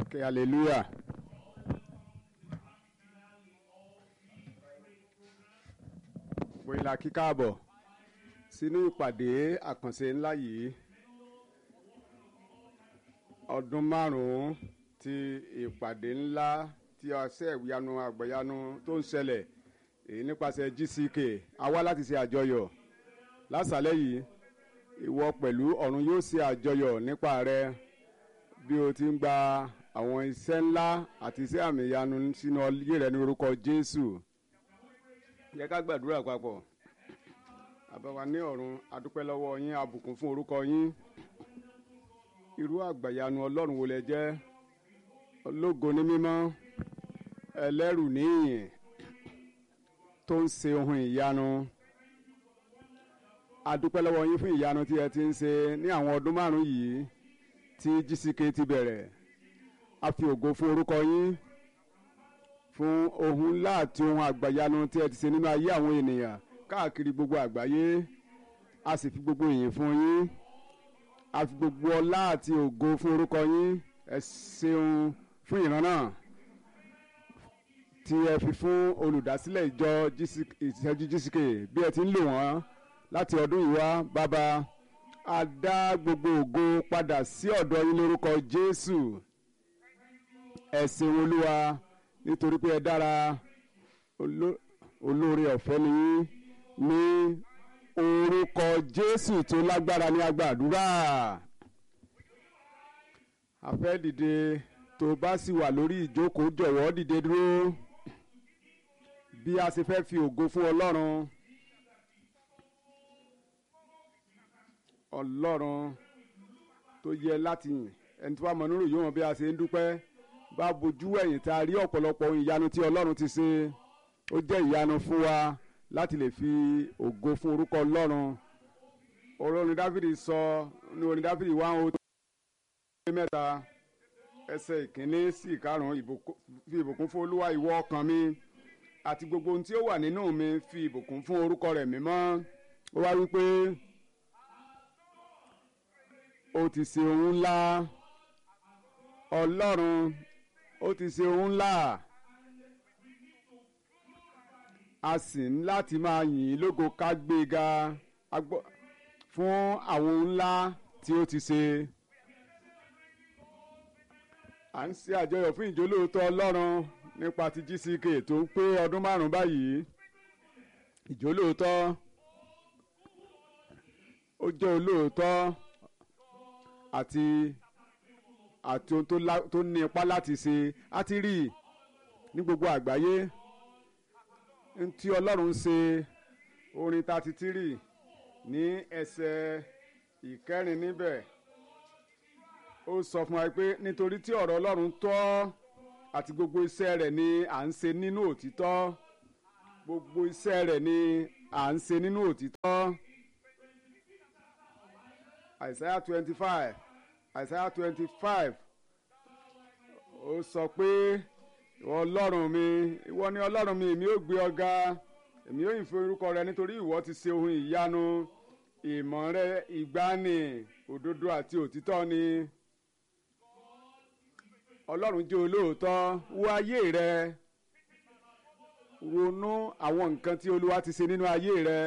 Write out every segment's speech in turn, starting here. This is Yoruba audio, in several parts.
Okay, hallelujah. Wòyìnlá kíkàbọ̀ sínú ìpàdé àkànṣe ńlá yìí ọdún márùn-ún ti ìpàdé ńlá tí ọsẹ ìyanu àgbẹ̀yanu tó ń ṣẹlẹ̀ èyí nípasẹ̀ GCK a wá láti ṣe àjọyọ̀ lásàlẹ̀ yìí ìwọ pẹ̀lú ọ̀run yóò ṣe àjọyọ̀ nípa rẹ bí o ti ń gba àwọn iṣẹ́ ńlá àti iṣẹ́ àmì ìyanu sínú ayé rẹ ní orúkọ Jésù yẹ ká gbàdúrà papọ̀ àbáwá ní ọ̀run adúpẹ́ lọ́wọ́ yín abùkún fún orúkọ yín irú àgbàyanu ọlọ́run wo lẹ jẹ́ ológo ní mímọ́ ẹlẹ́rù níyìn tó ń ṣe ohun ìyanu adúpẹ́ lọ́wọ́ yín fún ìyanu tí ẹ ti ń ṣe ní àwọn ọdún márùn-ún yìí tí GCK ti bẹ̀rẹ̀ a fi ògo fún orúkọ yín fún ohun ńlá àti ohun àgbàyanu tí ẹ ti ṣe nínú ayé àwọn ènìyàn káàkiri gbogbo àgbáyé a sì fi gbogbo ìyìn fún yín a fi gbogbo ọlá àti ògo fún orúkọ yín ẹ ṣeun fún ìran náà tí ẹ fi fún olùdásílẹ̀ ìjọ ìṣẹ́jú GCK bí ẹ ti ń lò wọ́n láti ọdún yìí wá bàbá a dá gbogbo ògo padà sí ọ̀dọ̀ yín lórúkọ Jésù ẹ ṣeun olúwa nítorí pé ẹ dára olóore ọ̀fẹ́ ni yín ní orúkọ Jésù tó lágbára ní agbàdúrà a fẹ́ dìde tó bá sì wà lórí ìjókòó jọ̀wọ́ dìde dúró bí a ṣe fẹ́ fi ògo fún Ọlọ́run Ọlọ́run tó yẹ láti yìn ẹni tí wàá mọ nírò yóò mọ bí a ṣe ń dúpẹ́ bá bojú ẹ̀yìn tá a rí ọ̀pọ̀lọpọ̀ ohun ìyanu tí Ọlọ́run ti ṣe ó jẹ́ ìyanu fún wa láti lè fi ògo fún orúkọ Ọlọ́run orin Dáfídì sọ ní orin Dáfídì one oh three mẹ́ta ẹsẹ̀ ìkíní sí ìkarùn-ún fi ìbùkún fún Olúwa ìwọ ọkàn mi àti gbogbo ohun tí ó wà nínú mi fi ìbùkún fún orúkọ rẹ̀ mímọ́ ó wá wípé ó ti ṣe ohun ńlá Ọlọ́run ó ti ṣe ohun ńlá a sì ń láti máa yìn ín lógo ká gbé ga fún àwọn ohun ńlá tí ó ti ṣe. à ń ṣe àjọyọ̀ fún ìjólóòótọ́ Ọlọ́run nípa ti GCK tó ń pé ọdún márùn-ún báyìí ìjólóòótọ́ ó jẹ́ olóòótọ́ àti àti ohun tó ní ipá láti ṣe á ti rí ní gbogbo àgbáyé ntí ọlọ́run ṣe orin thirty three ní ẹsẹ̀ ìkẹrin níbẹ̀ ó sọ fún wa pé nítorí tí ọ̀rọ̀ ọlọ́run tọ́ àti gbogbo iṣẹ́ rẹ̀ ni à ń ṣe nínú òtítọ́ gbogbo iṣẹ́ rẹ̀ ni à ń ṣe nínú òtítọ́ Isaiah twenty five Isaiah twenty five ó sọ pé ìwọ ọlọ́run mi ìwọ ni ọlọ́run mi èmi ó gbé ọ ga èmi ó yìn fún orúkọ rẹ nítorí ìwọ ti ṣe ohun ìyanu ìmọ̀ rẹ ìgbani òdodo àti òtítọ́ ni ọlọ́run jẹ́ olóòótọ́ wo ayé rẹ ronú àwọn nǹkan tí olúwa ti ṣe nínú ayé rẹ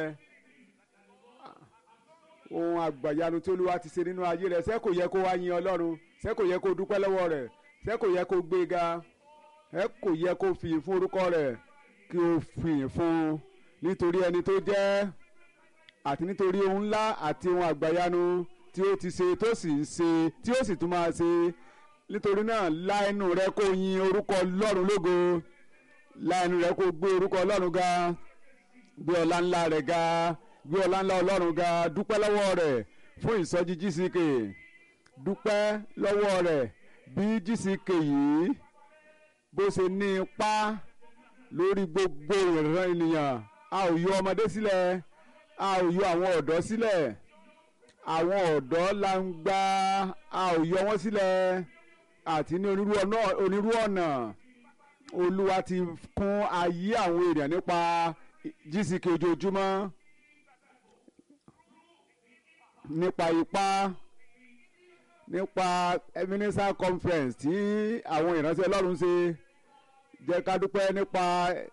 ohun àgbàyanu tí olúwa ti ṣe nínú ayé rẹ ṣé kò yẹ kó wá yin ọlọ́run ṣé kò yẹ kó dúpẹ́ lọ́wọ́ rẹ̀ ṣé kò yẹ kó gbé ga ẹ kò yẹ kó fi fún orúkọ rẹ̀ kí o fi fún nítorí ẹni tó jẹ́ àti nítorí ohun ńlá àti ohun àgbàyanu tí ó ti ṣe tó sì ń ṣe tí ó sì tún máa ṣe nítorí náà lá ẹnu rẹ kó yin orúkọ Ọlọ́run lógo lá ẹnu rẹ kó gbé orúkọ Ọlọ́run ga gbé ọlá ńlá rẹ̀ ga gbé ọlá ńlá Ọlọ́run ga dúpẹ́ lọ́wọ́ rẹ̀ fún ìsọjí GCK dúpẹ́ lọ́wọ́ rẹ̀ bí GCK yìí bó ṣe ní ipá lórí gbogbo ìran ènìyàn a ò yọ ọmọdé sílẹ̀ a ò yọ àwọn ọ̀dọ́ sílẹ̀ àwọn ọ̀dọ́ langba a ò yọ wọ́n sílẹ̀ àti ní onírú ọ̀nà olúwa ti kún ayé àwọn èèyàn nípa GCK ojoojúmọ́ nípa ipá nípa ebenezer conference tí àwọn ìránṣẹ́ ọlọ́run ṣe jẹ́ ká dúpẹ́ nípa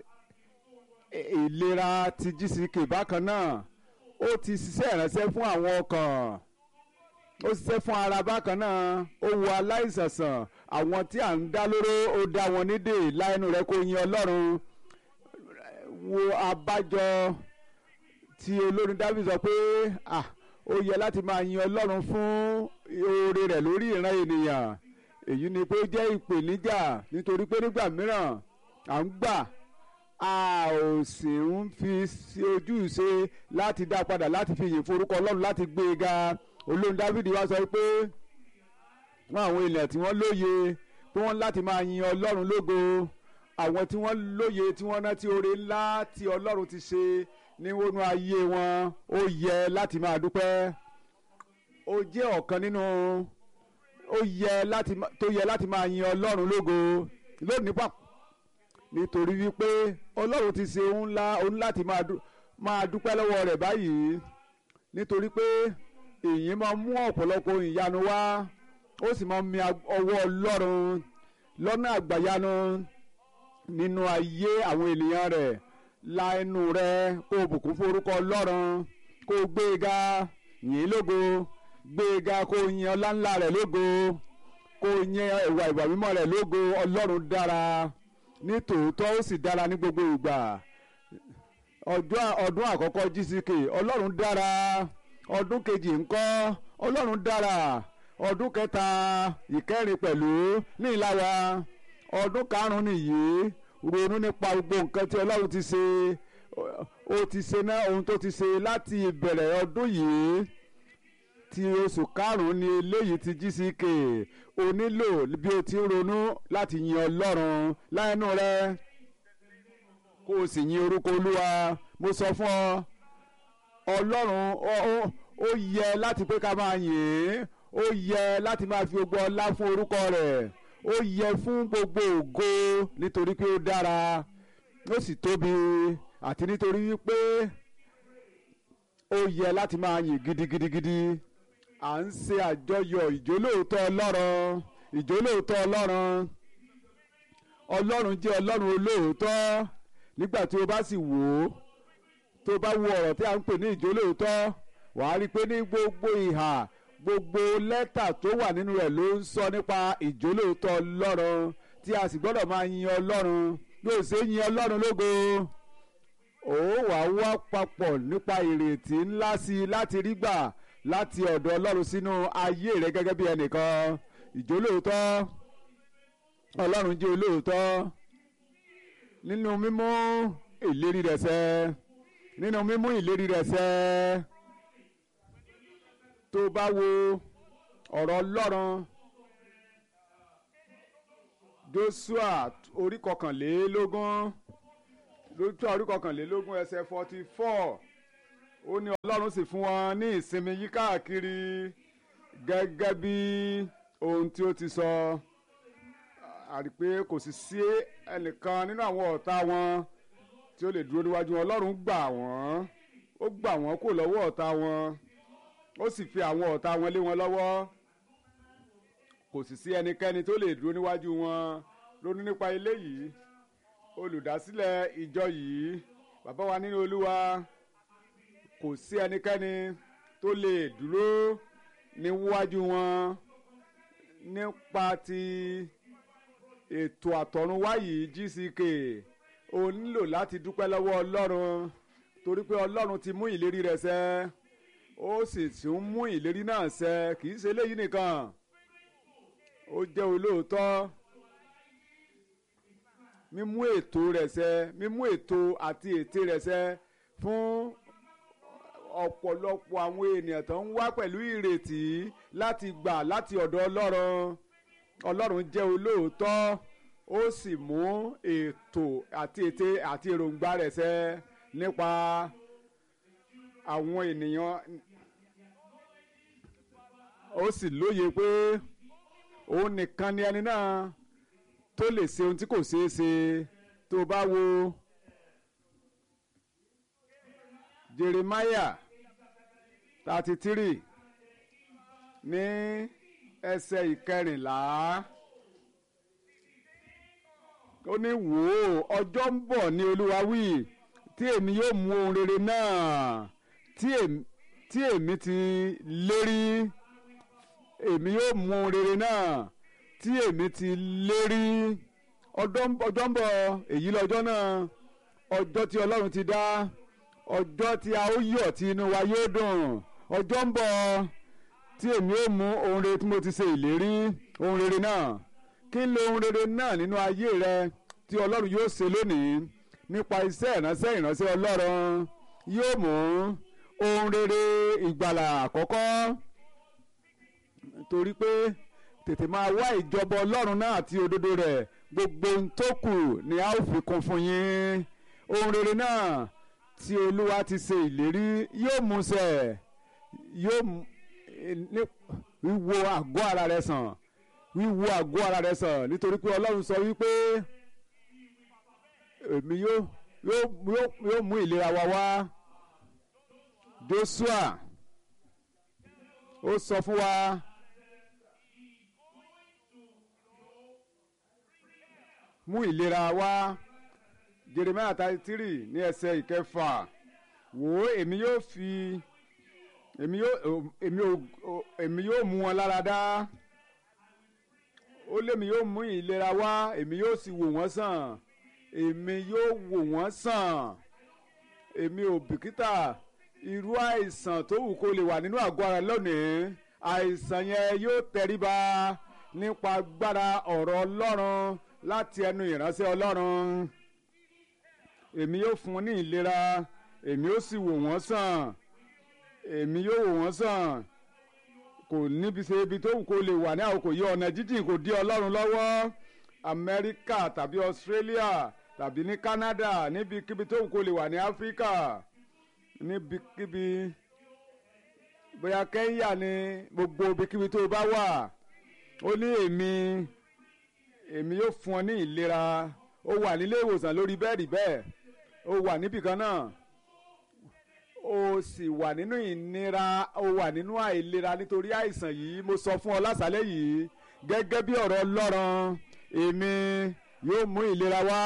ìlera ti gck bákan náà ó ti ṣiṣẹ́ ìránṣẹ́ fún àwọn ọkàn ó ṣiṣẹ́ fún ara bákan náà ó wo aláìsàn sàn àwọn tí à ń dá lóró ó dá wọn nídè láìnú rẹ kó yin ọlọ́run wo abájọ tí olórin dábì sọ pé ah ó yẹ láti máa yin ọlọ́run fún oore rẹ̀ lórí ìran ènìyàn èyí ni pé ó jẹ́ ìpèníjà nítorí pé nígbà mìíràn à ń gbà a ò sì ń fi ojú ṣe láti dá padà láti fi yìn forúkọ ọlọ́run láti gbé e ga olórin dávidi wá sọ pé wọn àwọn ènìyàn tí wọ́n lóye pé wọ́n láti máa yin ọlọ́run lógo àwọn tí wọ́n lóye tí wọ́n rántí oore ńlá tí ọlọ́run ti ṣe níwọnú ayé wọn ó yẹ láti máa dúpẹ́ ó jẹ́ ọ̀kan nínú ó yẹ láti tó yẹ láti máa yin ọlọ́run lógo lónìí pàpọ̀ nítorí wípé ọlọ́run ti ṣe ohun ńlá ohun láti máa dúpẹ́ lọ́wọ́ rẹ̀ báyìí nítorí pé èyí máa mú ọ̀pọ̀lọpọ̀ ìyanu wá ó sì máa mi ọwọ́ ọlọ́run lọ́nà àgbàyanu nínú ayé àwọn ènìyàn rẹ̀ la ẹnu rẹ kó o bùkún forúkọ ọlọ́run kó o gbé e ga yìn lógo gbé e ga kó o yin ọlá ńlá rẹ̀ lógo kó o yin ẹwà ìwà mímọ́ rẹ̀ lógo ọlọ́run dára ní tòótọ́ ó sì dára ní gbogbo ìgbà ọdún àkọ́kọ́ gck ọlọ́run dára ọdún kejì ńkọ́ ọlọ́run dára ọdún kẹta ìkẹrin pẹ̀lú ní ìlara ọdún karùn-ún nìyí ronú nípa gbogbo nǹkan tí ọlọ́run ti ṣe ó ti ṣe náà ohun tó ti ṣe láti ìbẹ̀rẹ̀ ọdún yìí ti oṣù karùn-ún ni eléyìí ti gck o nílò bí o ti ń ronú láti yin ọlọ́run láìnú rẹ kó o sì yin orúkọ olúwa mo sọ fún ọ ọlọ́run ó yẹ láti pé ká máa yìn ín ó yẹ láti máa fi gbogbo ọlá fún orúkọ rẹ̀ ó yẹ fún gbogbo ògo nítorí pé ó dára ó sì tóbi àti nítorí wípé ó yẹ láti máa yìn gidigidigidi à ń ṣe àjọyọ̀ ìjólóòótọ́ ọlọ́run ìjólóòótọ́ ọlọ́run ọlọ́run jẹ́ ọlọ́run olóòótọ́ nígbà tí o bá sì wò ó tó o bá wo ọ̀rọ̀ tí a ń pè ní ìjólóòótọ́ wàá rí i pé ní gbogbo ìhà gbogbo lẹ́tà tó wà nínú rẹ̀ ló ń sọ nípa ìjólóòótọ́ ọlọ́run tí a sì gbọ́dọ̀ máa yin ọlọ́run bí o ṣe yin ọlọ́run lógo ó wàá wá papọ̀ nípa ìrètí ńlá sí i láti rí gbà láti ọ̀dọ̀ ọlọ́run sínú ayé rẹ gẹ́gẹ́ bí ẹnìkan ìjólóòótọ́ ọlọ́run jẹ́ olóòótọ́ nínú mímú ìlérí rẹ̀ ṣẹ nínú mímú ìlérí rẹ̀ ṣẹ tó bá wo ọ̀rọ̀ ọlọ́run joshua orí kọkànlélógún joshua orí kọkànlélógún ẹsẹ̀ forty four ó ní ọlọ́run sì fún wọn ní ìsinmi yí káàkiri gẹ́gẹ́ bí ohun tí ó ti sọ àrí pé kò sì sí ẹnìkan nínú àwọn ọ̀tá wọn tí ó lè dúró níwájú wọn ọlọ́run gbà wọ́n ó gbà wọ́n kó lọ́wọ́ ọ̀tá wọn ó sì fi àwọn ọ̀tá wọn lé wọn lọ́wọ́ kò sì sí ẹnikẹ́ni tó lè dúró níwájú wọn ronú nípa eléyìí olùdásílẹ̀ ìjọ yìí bàbá wa nínú olúwa kò sí ẹnikẹ́ni tó lè dúró níwájú wọn nípa ti ètò àtọ̀runwá yìí gck o nílò láti dúpẹ́ lọ́wọ́ ọlọ́run torí pé ọlọ́run ti mú ìlérí rẹ̀ ṣẹ ó sì tún mú ìlérí náà ṣẹ kì í ṣe eléyìí nìkan ó jẹ́ olóòótọ́ mímú ètò rẹ̀ ṣẹ mímú ètò àti ète rẹ̀ ṣẹ fún ọ̀pọ̀lọpọ̀ àwọn ènìyàn tó ń wá pẹ̀lú ìrètí láti gbà láti ọ̀dọ̀ ọlọ́run ọlọ́run jẹ́ olóòótọ́ ó sì mú ètò àti ète àti èròǹgbà rẹ̀ ṣẹ nípa àwọn ènìyàn ó sì lóye pé òun nìkan ni ẹni náà tó lè ṣe ohun tí kò ṣeé ṣe tó bá wo Jeremiah thirty three ní ẹsẹ̀ ìkẹrìnlá ó ní wò ó ọjọ́ ń bọ̀ ní olúwa wí tí èmi yóò mú ohun rere náà tí èmi tí èmi ti lérí èmi yóò mú ohun rere náà tí èmi ti lérí ọjọ́ ń bọ̀ èyí lọ́jọ́ náà ọjọ́ tí ọlọ́run ti dá ọjọ́ tí a ó yọ̀ tí inú wa yóò dùn ọjọ́ ń bọ̀ tí èmi ó mú ohun rere tí mo ti ṣe ìlérí ohun rere náà kí n lo ohun rere náà nínú ayé rẹ tí ọlọ́run yóò ṣe lónìí nípa iṣẹ́ ìránṣẹ́ ìránṣẹ́ ọlọ́run yóò mú ohun rere ìgbàlà àkọ́kọ́ torí pé tètè máa wá ìjọba ọlọ́run náà àti òdodo rẹ̀ gbogbo ohun tó kù ni a ó fi kún fún yín ohun rere náà tí olúwa ti ṣe ìlérí yóò mú ṣẹ yóò wíwo àgọ́ ara rẹ sàn wíwo àgọ́ ara rẹ sàn nítorí pé ọlọ́run sọ wípé èmi yóò yóò mú ìlera wa wá Joshua ó sọ fún wa. mú ìlera wá Jeremiah thirty three ní ẹsẹ̀ ìkẹfà wò ó èmi yóò fi èmi yóò èmi ò èmi yóò mú wọn lára dá ó lémi yóò mú ìlera wá èmi yóò sì wò wọ́n sàn èmi yóò wò wọ́n sàn èmi ò bìkítà irú àìsàn tó wù kó lè wà nínú àgọ́ ara lónìí àìsàn yẹn yóò tẹríba nípa agbára ọ̀rọ̀ Ọlọ́run láti ẹnu ìránṣẹ́ Ọlọ́run èmi yóò fún wọn ní ìlera èmi yóò sì wò wọ́n sàn èmi yóò wò wọ́n sàn kò níbi ṣe ibi tó wù kó lè wà ní àkókò yìí ọ̀nà jíjìn kò dí Ọlọ́run lọ́wọ́ Amẹ́ríkà tàbí Australia tàbí ní Canada níbikíbi tó wù kó lè wà ní Áfíríkà níbikíbi bóyá Kẹ́ńyà ní gbogbo ibikíbi tó bá wà ó ní èmi èmi yóò fún ọ ní ìlera ó wà nílé ìwòsàn lórí bẹ́ẹ̀dì bẹ́ẹ̀ ó wà níbì kan náà ó sì wà nínú ìnira ó wà nínú àìlera nítorí àìsàn yìí mo sọ fún ọ lásàlẹ̀ yìí gẹ́gẹ́ bí ọ̀rọ̀ Ọlọ́run èmi yóò mú ìlera wá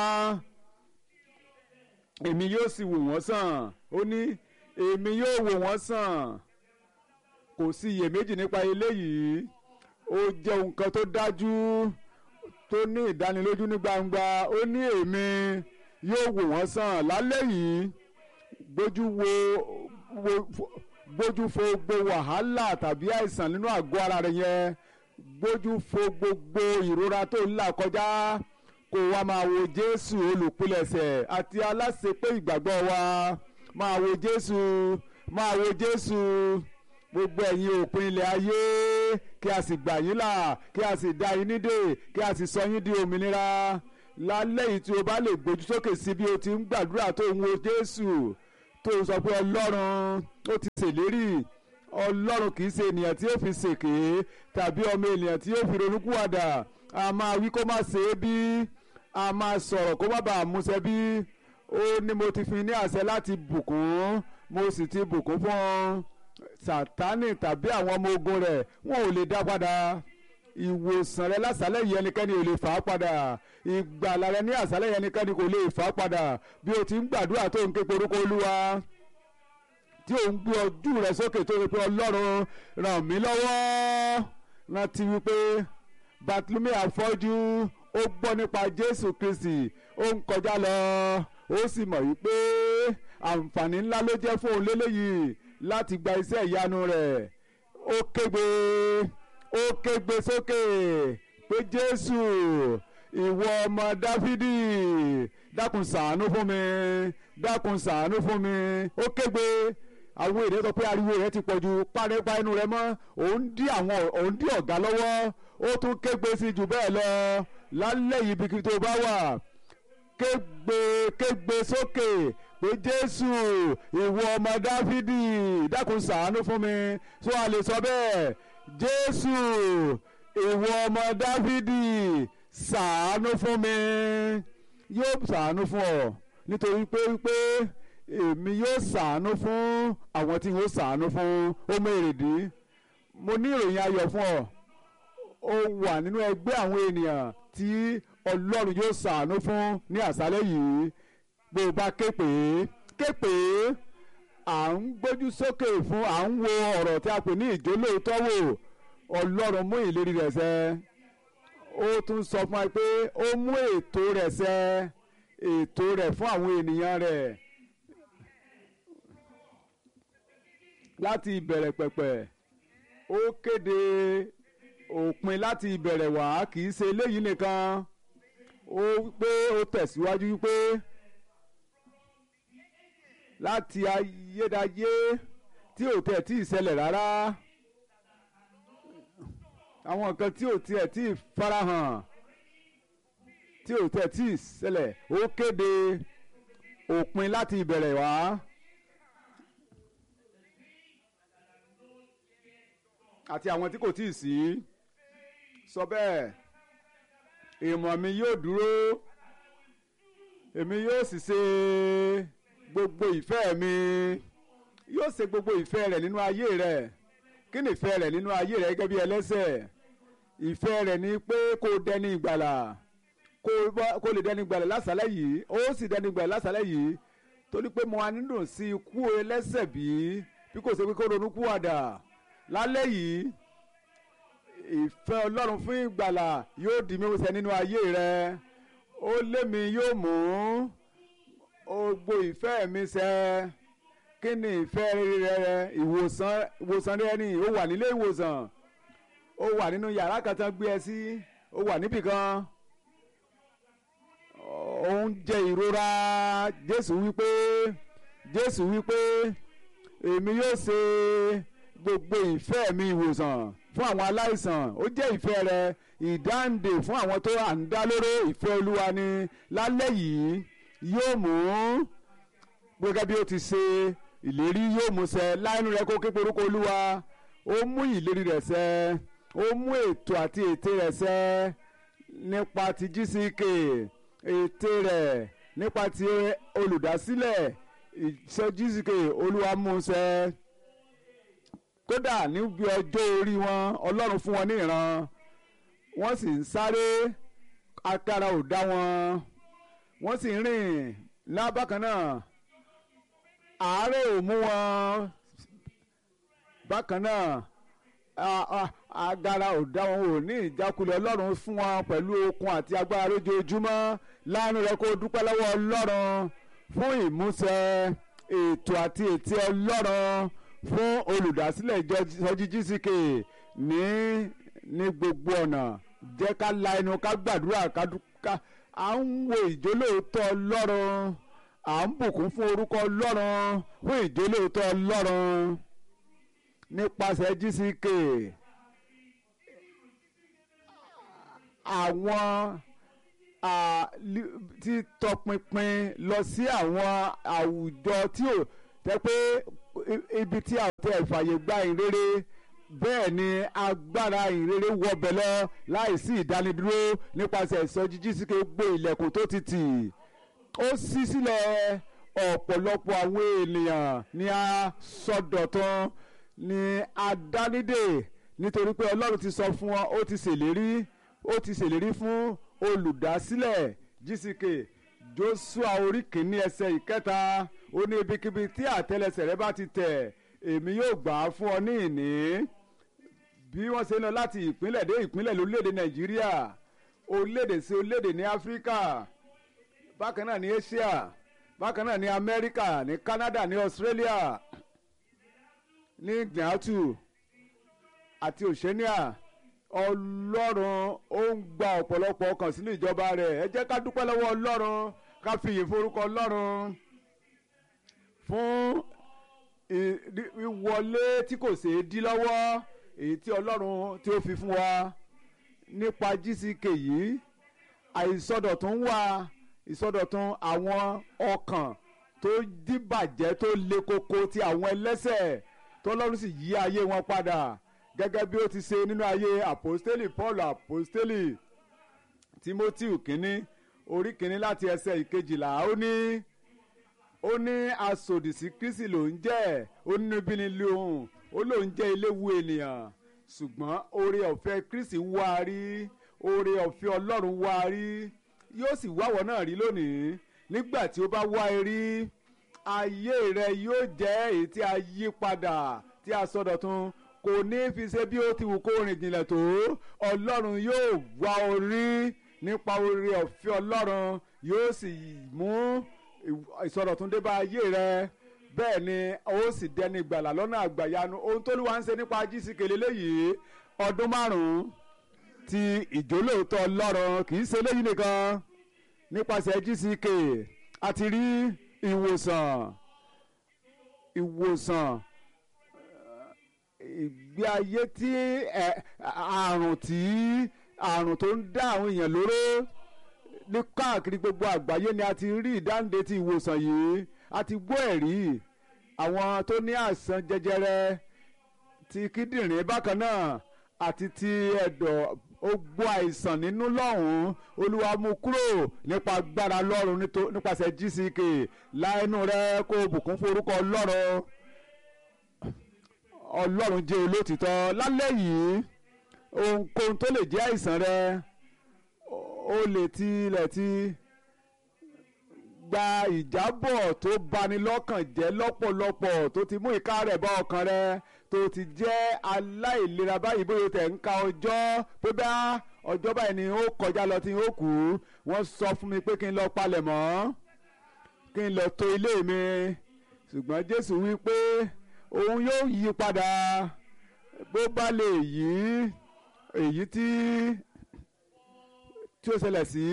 èmi yóò sì wò wọ́n sàn ó ní èmi yóò wò wọ́n sàn kò sí iyèméjì nípa eléyìí ó jẹ́ nǹkan tó dájú tó ní ìdánilójú ní gbangba ó ní èmi yóò wò wọ́n sàn lálẹ́ yìí gbójú wo wo gbójú fo gbogbo wàhálà tàbí àìsàn nínú àgọ́ ara rẹ yẹn gbójú fo gbogbo ìrora tó ń là kọjá kó wa máa wo Jésù olùpilẹ̀ṣẹ̀ àti aláṣepé ìgbàgbọ́ wa máa wo Jésù máa wo Jésù gbogbo ẹ̀yin òpin ilẹ̀ ayé kí a sì gbà yín là kí a sì dá yín nídè kí a sì sọ yín di òmìnira lálẹ́ yìí tí o bá lè gbójú sókè sí bí o ti ń gbàdúrà tó ń wo Jésù tó ń sọ pé Ọlọ́run ó ti ṣèlérí Ọlọ́run kì í ṣe ènìyàn tí ó fi ṣèké tàbí ọmọ ènìyàn tí ó fi ronúkúwàdà a máa wí kó má ṣe é bí a máa sọ̀rọ̀ kó má bàa múṣẹ bí ó ní mo ti fi ní àṣẹ láti bùkún mo sì ti bùkún fún ọ sátánì tàbí àwọn ọmọ ogun rẹ̀ wọn ò lè dá padà ìwòsàn rẹ lásàlẹ̀ yìí ẹnikẹ́ni ò lè fà á padà ìgbàlà rẹ ní àsálẹ̀ yìí ẹnikẹ́ni kò lè fà á padà bí o ti ń gbàdúrà tó ń ké porúkọ olúwa tí o ń gbé ojú rẹ sókè tó rí pé ọlọ́run ràn mí lọ́wọ́ rántí wípé Bartlome afọ́jú ó gbọ́ nípa Jésù Kristi ó ń kọjá lọ ó sì mọ̀ wípé àǹfààní ńlá ló jẹ́ fún òun lélẹ́yìí láti gba iṣẹ́ ìyanu rẹ̀ ó kégbe ó kégbe sókè pé Jésù ìwọ ọmọ Dáfídì dákun ṣàánú fún mi dákun ṣàánú fún mi ó kégbe àwọn èdè sọ pé ariwo rẹ̀ ti pọ̀jù pánípa inú rẹ̀ mọ́ òun dí àwọn òun dí ọ̀gá lọ́wọ́ ó tún kégbe sí jù bẹ́ẹ̀ lọ lálẹ́ yìí bí tó bá wà kégbe kégbe sókè pé jésù ìwọ ọmọ dáfídì dákun ṣàánú fún mi tó a lè sọ bẹ́ẹ̀ jésù ìwọ ọmọ dáfídì ṣàánú fún mi yóò ṣàánú fún ọ nítorí pé wípé èmi yóò ṣàánú fún àwọn tí yóò ṣàánú fún ọmọ èrèdí mo ní ìròyìn ayọ̀ fún ọ ó wà nínú ẹgbẹ́ àwọn ènìyàn tí ọlọ́run yóò ṣàánú fún ní àṣálẹ́ yìí bó o bá ké pè é ké pè é à ń gbójú sókè fún à ń wo ọ̀rọ̀ tí a pè ní ìjólóòótọ́ wò ọlọ́run mú ìlérí rẹ̀ ṣẹ ó tún sọ fún wa pé ó mú ètò rẹ̀ ṣẹ ètò rẹ̀ fún àwọn ènìyàn rẹ̀ láti ìbẹ̀rẹ̀ pẹ̀pẹ̀ ó kéde òpin láti ìbẹ̀rẹ̀ wá kì í ṣe eléyìí nìkan ó pé ó tẹ̀síwájú wípé láti ayédáyé tí ò tẹ̀ tí ì ṣẹlẹ̀ rárá àwọn nǹkan tí ò tiẹ̀ tí ì farahàn tí ò tẹ̀ tí ì ṣẹlẹ̀ ó kéde òpin láti ìbẹ̀rẹ̀ wá. àti àwọn tí kò tí ì sí sọ bẹ́ẹ̀ ìmọ̀ mi yóò dúró èmi yóò sì ṣe gbogbo ìfẹ́ mi yóò ṣe gbogbo ìfẹ́ rẹ̀ nínú ayé rẹ̀ kí ni ìfẹ́ rẹ̀ nínú ayé rẹ̀ gẹ́gẹ́ bí ẹlẹ́sẹ̀ ìfẹ́ rẹ̀ ni pé kó dẹni ìgbàlà kó lè dẹni ìgbàlà lásàlẹ̀ yìí ó sì dẹni ìgbàlà lásàlẹ̀ yìí torí pé mo wá nínú sí ikú ẹlẹ́sẹ̀ bí bí kò ṣe pé kó ronú kú àdà lálẹ́ yìí ìfẹ́ ọlọ́run fún ìgbàlà yóò di mímúṣẹ nínú ayé rẹ ó lé mi yóò mú gbogbo ìfẹ́ mi ṣẹ kí ni ìfẹ́ rẹ ìwòsàn ìwòsàn rẹ ni ó wà nílé ìwòsàn ó wà nínú yàrá kan tán gbé ẹ sí ó wà níbì kan ó ń jẹ ìrora jésù wípé jésù wípé èmi yóò ṣe gbogbo ìfẹ́ mi ìwòsàn fún àwọn aláìsàn ó jẹ́ ìfẹ́ rẹ ìdáǹdè fún àwọn tó à ń dá lóró ìfẹ́ olúwa ni lálẹ́ yìí yóò mú gẹ́gẹ́ bí ó ti ṣe ìlérí yóò mú ṣẹ láìnú rẹ kó képe orúkọ olúwa ó mú ìlérí rẹ̀ ṣẹ ó mú ètò àti ète rẹ̀ ṣẹ nípa ti GCK ète rẹ̀ nípa ti olùdásílẹ̀ ìṣe GCK olúwa mú ṣẹ kódà níbi ọjọ́ orí wọn ọlọ́run fún wọn ní ìran wọ́n sì ń sáré agbára ò dá wọn wọ́n sì ń rìn lábàkan náà àárẹ̀ ò mú wọn bákan náà agbára ò dá wọn ò ní ìjákulẹ̀ ọlọ́run fún wọn pẹ̀lú okun àti agbára lójoojúmọ́ láàánú rẹ kó dúpẹ́ lọ́wọ́ ọlọ́run fún ìmúṣẹ ètò àti ètí ọlọ́run fún olùdásílẹ̀ ìjọjí GCK ní ní gbogbo ọ̀nà jẹ́ ká la ẹnu ká gbàdúrà ká à ń wo ìjólóòótọ́ ọlọ́run à ń bùkún fún orúkọ ọlọ́run fún ìjólóòótọ́ ọlọ́run nípasẹ̀ GCK àwọn tí tọpinpin lọ sí àwọn àwùjọ tí ò tẹ́ pé ibi tí a tẹ ìfàyè gba ìrere bẹ́ẹ̀ ni agbára ìrere wọbẹ̀ lọ láìsí ìdánidúró nípasẹ̀ ìsọjí GCK gbé ilẹ̀kùn tó ti tì ó ṣí sílẹ̀ ọ̀pọ̀lọpọ̀ àwọn ènìyàn ní a sọdọ̀tán ní adánidè nítorí pé Ọlọ́run ti sọ fún wọn ó ti ṣèlérí ó ti ṣèlérí fún olùdásílẹ̀ GCK Jóṣúà orí kìíní ẹsẹ̀ ìkẹta ó ní ibikíbi tí àtẹ́lẹsẹ̀ rẹ bá ti tẹ̀ èmi yóò gbà á fún ọ ní ìní bí wọ́n ṣe ń lọ láti ìpínlẹ̀ dé ìpínlẹ̀ lórílẹ̀‐èdè Nàìjíríà orílẹ̀‐èdè sí orílẹ̀‐èdè ní Áfíríkà bákan náà ní Asia bákan náà ní Amẹ́ríkà ní Canada ní Australia ní Gnatu àti Oceania Ọlọ́run ó ń gba ọ̀pọ̀lọpọ̀ ọkàn sínú ìjọba rẹ̀ ẹ jẹ́ ká dúpẹ́ lọ́wọ́ Ọlọ́run ká fi ìyìn forúkọ Ọlọ́run fún ìwọlé tí kò ṣeé dí lọ́wọ́ èyí tí Ọlọ́run tí ó fi fún wa nípa GCK yìí àìsọdọ̀tún wà ìsọdọ̀tún àwọn ọkàn tó dìbàjẹ́ tó le koko ti àwọn ẹlẹ́ṣẹ̀ tọ́lọ́run sì yí ayé wọn padà gẹ́gẹ́ bí ó ti ṣe nínú ayé àpòstélì Paul àpòstélì Timothy kínní orí kínní láti ẹsẹ̀ ìkejìlá ó ní ó ní asòdì sí Kristi ló ń jẹ́ ó ní níbí ni lóhùn ó lóun jẹ́ eléwu ènìyàn ṣùgbọ́n oore ọ̀fẹ́ Kristi wá a rí oore ọ̀fẹ́ Ọlọ́run wá a rí yóò sì wáwọ̀ náà rí lónìí nígbà tí ó bá wá ẹ rí ayé rẹ yóò jẹ́ èyí tí a yí padà tí a sọdọ̀tun kò ní fi ṣe bí ó ti wù kó rìn jìnlẹ̀ tó Ọlọ́run yóò wá ọ rí nípa oore ọ̀fẹ́ Ọlọ́run yóò sì mú ìsọdọ̀tun dé bá ayé rẹ bẹ́ẹ̀ ni ó sì dẹni gbàlà lọ́nà àgbàyanu ohun tó lùwà ń ṣe nípa jísìkèlè léyìí ọdún márùn-ún ti ìjólóòótọ́ Ọlọ́run kì í ṣe léyìí nìkan nípasẹ̀ GCK a ti rí ìwòsàn ìwòsàn ìgbé ayé tí àrùn tí àrùn tó ń dá àwọn èèyàn lóró ní káàkiri gbogbo àgbáyé ni a ti rí ìdáǹdè ti ìwòsàn yìí a ti gbọ́ ẹ̀rí àwọn tó ní àìsàn jẹjẹrẹ ti kíndìnrín bákan náà àti ti ẹ̀dọ̀ ó gbọ́ àìsàn nínú lọ́hùn-ún olúwa mú kúrò nípa agbára lọ́run nípasẹ̀ GCK láìnú rẹ kó o bùkún fún orúkọ ọlọ́run ọlọ́run jẹ́ olótìtọ́ lálẹ́ yìí ohunkóhun tó lè jẹ́ àìsàn rẹ ó lè tilẹ̀ ti gba ìjábọ̀ tó bani lọ́kàn jẹ́ lọ́pọ̀lọpọ̀ tó ti mú ìka rẹ̀ bá ọkàn rẹ tó ti jẹ́ aláìlera báyìí bóyá tẹ̀ ń ka ọjọ́ pé bá ọjọ́ báyìí ni ó kọjá lọ tí ó kù wọ́n sọ fún mi pé kí n lọ palẹ̀ mọ́ kí n lọ tò ilé mi ṣùgbọ́n Jésù wí pé òun yóò yí padà bó bá lè yí èyí tí tí ó ṣẹlẹ̀ sí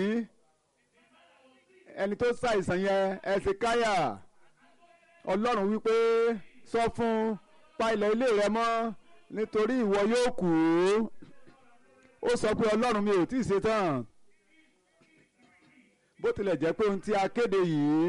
ẹni tó ṣàìsàn yẹn ẹsẹ̀ káyà Ọlọ́run wí pé sọ fún un pa ilẹ̀ ilé rẹ mọ́ nítorí ìwọ yóò kú ó sọ pé ọlọ́run mi ò tí ì ṣe tán bó tilẹ̀ jẹ́ pé ohun tí a kéde yìí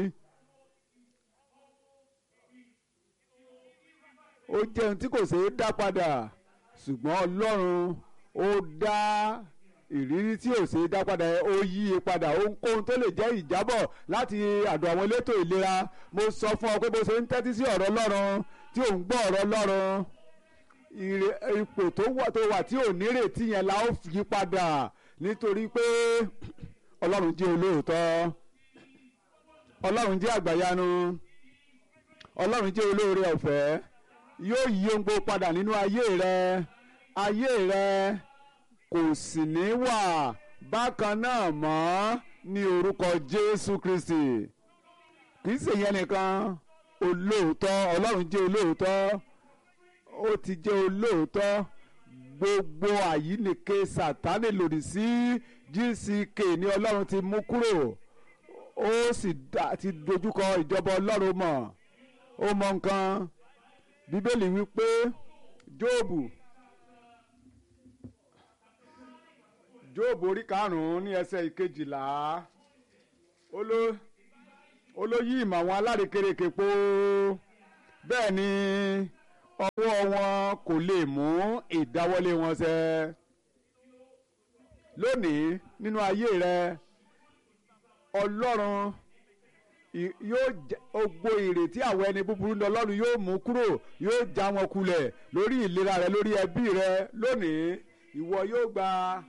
ó jẹ́ ohun tí kò ṣeé dá padà ṣùgbọ́n ọlọ́run ó dá ìrírí tí ò ṣeé dá padà ó yí i padà ohunkóhun tó lè jẹ́ ìjábọ̀ láti àdó àwọn elétò ìlera mo sọ fún ọ pé bó ṣe ń tẹ́tí sí ọ̀rọ̀ ọlọ́run tí ò ń gbọ́ ọ̀rọ̀ Ọlọ́run ipò tó wà tó wà tí ò nírètí yẹn la ó yí padà nítorí pé Ọlọ́run jẹ́ olóòótọ́ Ọlọ́run jẹ́ àgbàyanu Ọlọ́run jẹ́ olóore ọ̀fẹ́ yóò yí ohun gbogbo padà nínú ayé rẹ ayé rẹ kò sì ní wà bákan náà mọ́ ní orúkọ Jésù Kristi kì í ṣèyẹn nìkan olóòótọ́ ọlọ́run jẹ́ olóòótọ́ ó ti jẹ́ olóòótọ́ gbogbo àyíníke sátánì lòdì sí GCK ní ọlọ́run ti mú kúrò ó sì ti dojúkọ ìjọba ọlọ́run mọ̀ ó mọ nǹkan bíbélì wípé jóòbù jóòbù orí karùn-ún ní ẹsẹ̀ ìkejìlá ó ló ó ló yí ìmọ̀ àwọn alárekereke po bẹ́ẹ̀ ni ọwọ́ wọn kò lè mú ìdáwọ́lé wọn ṣẹ. lónìí nínú ayé rẹ ọlọ́run yóò gbó ìrètí àwọn ẹni búburú ní ọlọ́run yóò mú kúrò yóò já wọn kulẹ̀ lórí ìlera rẹ lórí ẹbí rẹ lónìí ìwọ yóò gba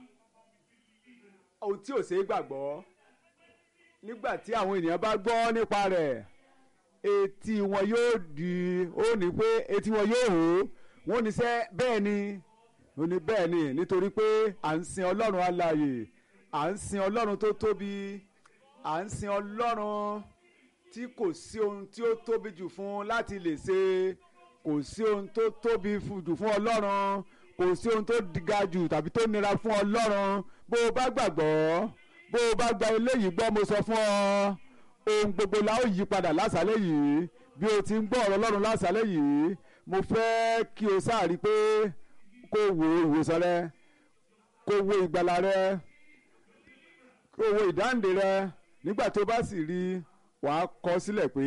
ohun tí ò ṣeé gbàgbọ́ nígbà tí àwọn ènìyàn bá gbọ́ nípa rẹ̀ etí wọn yóò di ó ní pé etí wọn yóò hó wọn ní sẹ́ bẹ́ẹ̀ ni ó ní bẹ́ẹ̀ ni nítorí pé à ń sin ọlọ́run alààyè à ń sin ọlọ́run tó tóbi à ń sin ọlọ́run tí kò sí ohun tí ó tóbi jù fún láti lè ṣe kò sí ohun tó tóbi jù fún ọlọ́run kò sí ohun tó ga jù tàbí tó nira fún ọlọ́run bó o bá gbàgbọ́ bó o bá gba eléyìí gbọ́ mo sọ fún ọ ohun gbogbo la ó yí padà lásàálẹ̀ yìí bí o ti ń gbọ́ ọ̀rọ̀ ọlọ́run lásàálẹ̀ yìí mo fẹ́ kí o sáàrí pé kó o wo ìwòsàn rẹ kó o wo ìgbàlà rẹ kó o wo ìdáǹdè rẹ nígbà tó bá sì rí wàá kọ sílẹ̀ pé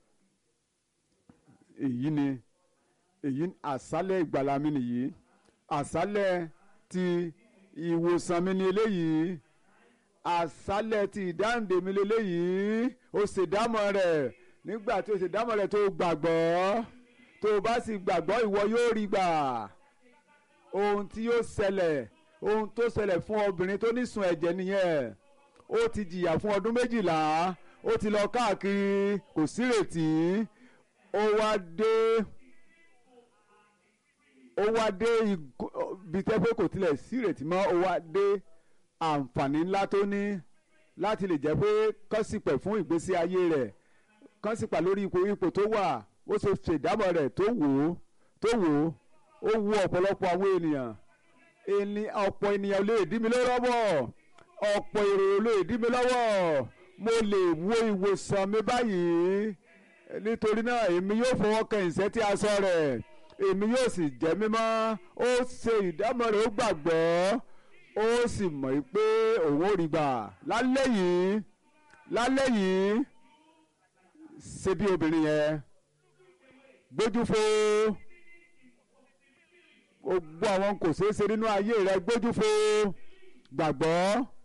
èyí ni èyí àṣálẹ̀ ìgbàlà mi nìyí àṣálẹ̀ ti ìwòsàn mi ni eléyìí àṣálẹ̀ ti ìdáǹdè mi lélẹ́yìí ó ṣèdámọ̀ rẹ̀ nígbà tí ó ṣèdámọ̀ rẹ̀ tó gbàgbọ́ tó o bá sì gbàgbọ́ ìwọ yóò rí gbà ohun tí yóò ṣẹlẹ̀ ohun tó ṣẹlẹ̀ fún obìnrin tó nísun ẹ̀jẹ̀ nìyẹn ó ti jìyà fún ọdún méjìlá ó ti lọ káàkiri kò sírètí ó wá dé ó wá dé ibi tẹ́fẹ́ kò tilẹ̀ sírètí mọ́ ó wá dé àǹfààní ńlá tó ní láti lè jẹ́ pé kọ́sìpẹ̀ fún ìgbésí ayé rẹ̀ kọ́sìpà lórí ipò ipò tó wà ó ṣe ṣèdámọ̀ rẹ̀ tó wò ó tó wò ó ó wu ọ̀pọ̀lọpọ̀ àwọn ènìyàn ẹni ọ̀pọ̀ ènìyàn lè dí mi lọ́wọ́ ọ̀pọ̀ èrò lè dí mi lọ́wọ́ mo lè wo ìwòsàn mi báyìí nítorí náà èmi yóò fọwọ́ kan ìṣẹ́ tí a sọ rẹ̀ èmi yóò sì jẹ́ mímọ́ ó ṣe ìdámọ̀ rẹ̀ ó gbàgbọ́ ó sì mọ̀ pé òun ò rí gbà lálẹ́ yìí lálẹ́ yìí ṣe bí obìnrin yẹn gbójú fo gbogbo àwọn kò ṣeé ṣe nínú ayé rẹ gbójú fo gbàgbọ́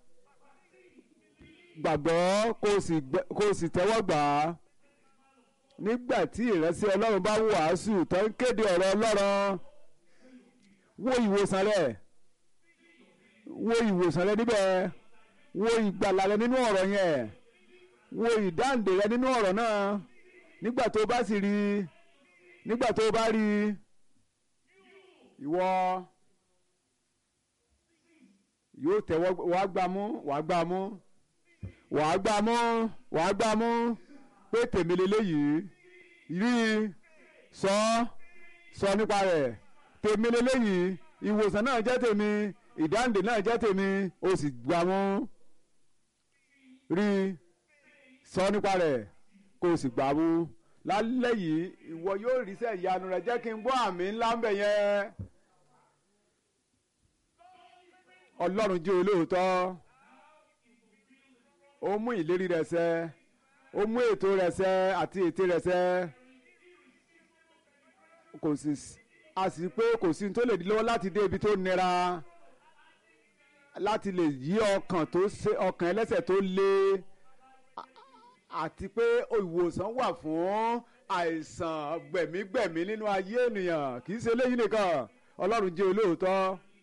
gbàgbọ́ kó o sì tẹ́wọ́ gbà á nígbà tí ìránṣẹ́ ọlọ́run bá wàásù tó ń kéde ọ̀rọ̀ ọlọ́run wo ìwòsàn rẹ wo ìwòsàn rẹ níbẹ̀ wo ìgbàlà rẹ nínú ọ̀rọ̀ yẹn wo ìdáǹdè rẹ nínú ọ̀rọ̀ náà nígbà tó bá sì rí nígbà tó bá rí ìwọ yóò tẹ́wọ́ wàá gbà mú wàá gbà mú wàá gbà mú wàá gbà mú pé tèmi lélẹ́yìí rí i sọ sọ nípa rẹ̀ tèmi lélẹ́yìí ìwòsàn náà jẹ́ tèmi ìdáǹdè náà jẹ́ tèmi o sì gbà mú rí i sọ nípa rẹ̀ kó o sì gbà mú lálẹ́ yìí ìwọ yóò ríṣẹ́ ìyanu rẹ̀ jẹ́ kí n gbọ́ àmì ńlá ń bẹ̀ yẹn ọlọ́run jẹ́ olóòótọ́ ó mú ìlérí rẹ̀ ṣẹ ó mú ètò rẹ̀ ṣẹ àti ète rẹ̀ ṣẹ kò sì a sì pé kò sí tó lè di lọ́wọ́ láti dé ibi tó nira láti lè yí ọkàn tó ṣe ọkàn ẹlẹ́sẹ̀ tó le àti pé ìwòsàn wà fún àìsàn gbẹ̀mígbẹ̀mí nínú ayé ènìyàn kì í ṣe eléyìí nìkan ọlọ́run jẹ́ olóòótọ́.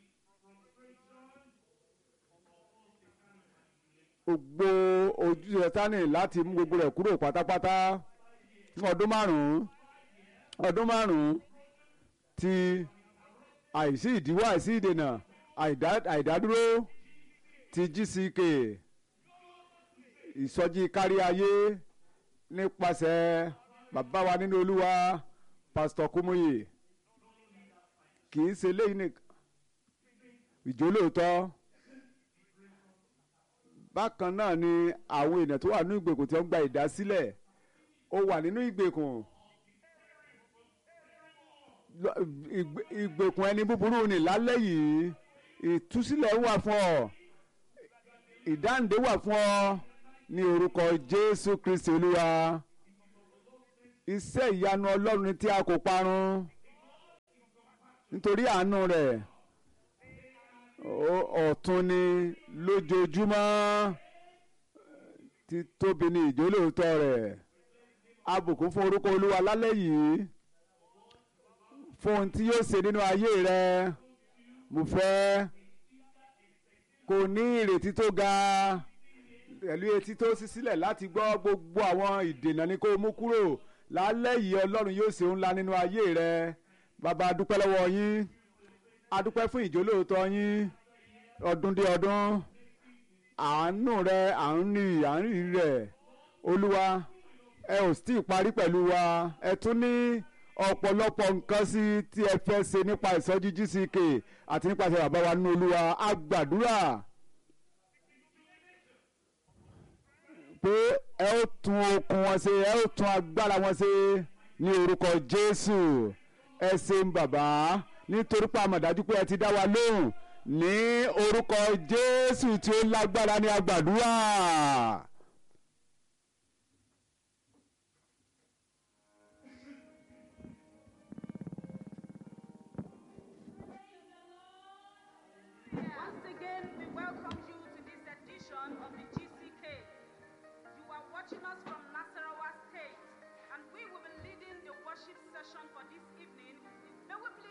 gbogbo ojú sátánì láti mú gbogbo rẹ̀ kúrò pátápátá fún ọdún márùn-ún ọdún márùn-ún ti àìsí ìdíwọ́ àìsí ìdènà àìdádúró ti GCK ìsọjí kárí ayé nípasẹ̀ bàbá wa nínú olúwa pásítọ̀ Kúmúyì kì í ṣe léyìn nìkan ìjólóòótọ́ bákan náà ni àwọn èèyàn tó wà nínú ìgbèkùn tí wọ́n gba ìdásílẹ̀ ó wà nínú ìgbèkùn ìgbèkùn ẹni búburú ni lálẹ́ yìí ìtúsílẹ̀ wà fún ọ ìdáǹdè wà fún ọ ní orúkọ Jésù Kristi Olúwa iṣẹ́ ìyanu Ọlọ́run ni tí a kò parun nítorí àánú rẹ̀ ọ̀tun ni lójoojúmọ́ títóbi ní ìjólóòótọ́ rẹ̀ abùkún fún orúkọ olúwa lálẹ́ yìí fún ohun tí yóò ṣe nínú ayé rẹ mo fẹ́ kó ní ìrètí tó ga pẹ̀lú etí tó ṣí sílẹ̀ láti gbọ́ gbogbo àwọn ìdènà ni kó mú kúrò lálẹ́ yìí ọlọ́run yóò ṣe ńlá nínú ayé rẹ bàbá adúpẹ́ lọ́wọ́ yín adúpẹ́ fún ìjólóòótọ́ yín ọdún dé ọdún àánú rẹ à ń rí à ń rí rẹ olúwa ẹ ò sì parí pẹ̀lú wa ẹ tún ní ọ̀pọ̀lọpọ̀ nǹkan sí tí ẹ fẹ́ ṣe nípa ìsọjí GCK àti nípasẹ̀ bàbá wa nínú olúwa a gbàdúrà pé ẹ ó tún okun wọn ṣe ẹ ó tún agbára wọn ṣe ní orúkọ Jésù ẹ ṣeun bàbá nítorí pé a mọ̀ dájú pé ẹ ti dá wa lóhùn ní orúkọ Jésù tí ó lágbára ní agbàdúrà. Once again, we welcome you to this edition of the GCK. You are watching us from Nasarawa State, and we will be leading the worship session for this evening. May we please